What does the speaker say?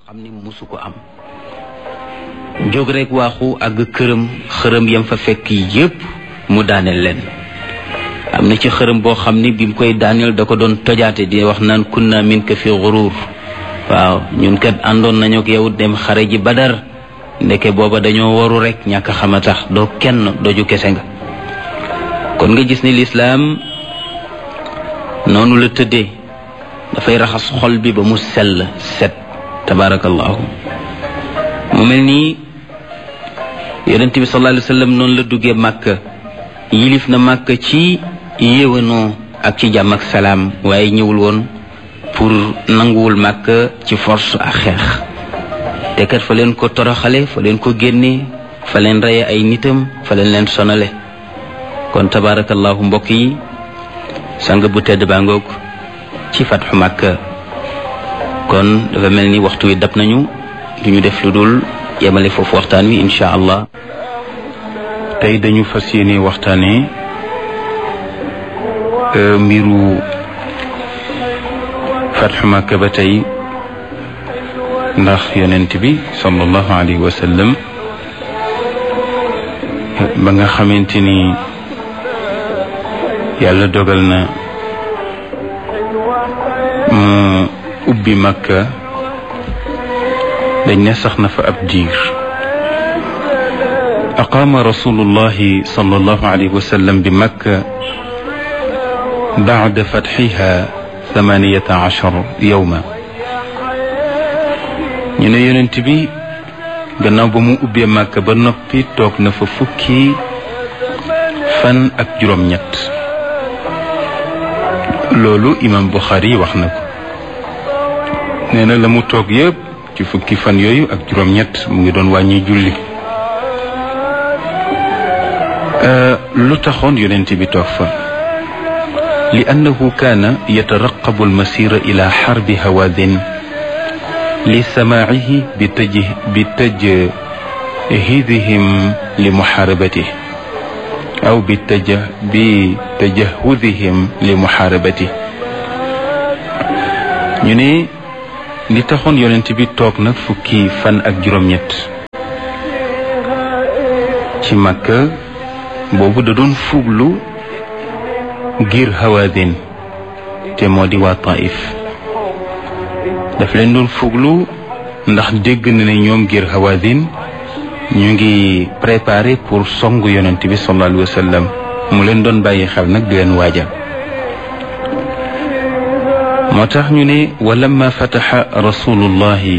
xam ni musu ko am jóg rek waaxu àgg këram xërëm yam fa fekk yépp mu daaneel leen am na ci xërëm boo xam ni bi mu koy daaneel da ko doon tojaate di wax naan kunna min ka fi xuruur waaw ñun kat àndoon nañu ak yow dem xare ji badar ndeke booba dañoo waru rek ñàkk xama tax doo kenn doju kese nga kon nga gis ni lislaam noonu la tëddee dafay raxas xol bi ba mu sell set tabarakallahu mu mel nii yonent bi sallallahu alayhi wa sallam noonu la duggee màkka yilif na màkka ci yéwanoo ak ci jàmm ak salaam waaye ñëwul woon pour nanguwul màkka ci force ak xeex te kat fa leen ko toroxale fa leen ko génne fa leen reye ay nitam fa leen leen sonale kon tabarakallahu mbokk yi sang bu tedd baa ngoog ci fatxu màkka kon dafa mel ni waxtu wi dab nañu du ñu def lu dul yemale foofu waxtaan wi incha allah tey dañu fas yéene waxtaane mbiru fatxu màkka ba tey ndax yonent bi sallallahu alayhi wa sallam ba nga xamante ni yàlla dogal na mu ubbi makka dañ ne sax na fa ab diir aqaama rasulullahi sallallahu alayhi wa sallam bi makka bacda fatxiha thamaniyata achar yowma ñu ne yonent bi gannaaw ba mu ubbee makka ba noppi toog na fa fukki fan ak juróom-ñett loolu imam Buxaari wax na ko nee na la mu toog yépp ci fukki fan yooyu ak juróom-ñett mu ngi doon wàññi julli lu taxoon yonent bi toog fa li annahu kaana yataraqabu almasira ila xarbi hawaadin li samaacihi bi taj bi tajhidihim li muxaarabatih aw bi taja bi tajahudihim li muxaarabati ñu ne li taxoon yonent bi toog nag fukki fan ak juróom-ñett ci Makka boobu da doon fuglu ngir Hawaazin te moo di waa Taif daf leen doon fuglu ndax dégg na ne ñoom ngir Hawaazin ñu ngi préparé pour song yonent bi sallallahu alayhi wa sallam mu leen doon bàyyi xel nag di leen waaja moo tax ñu ne wa lamma fataxa rasulullahi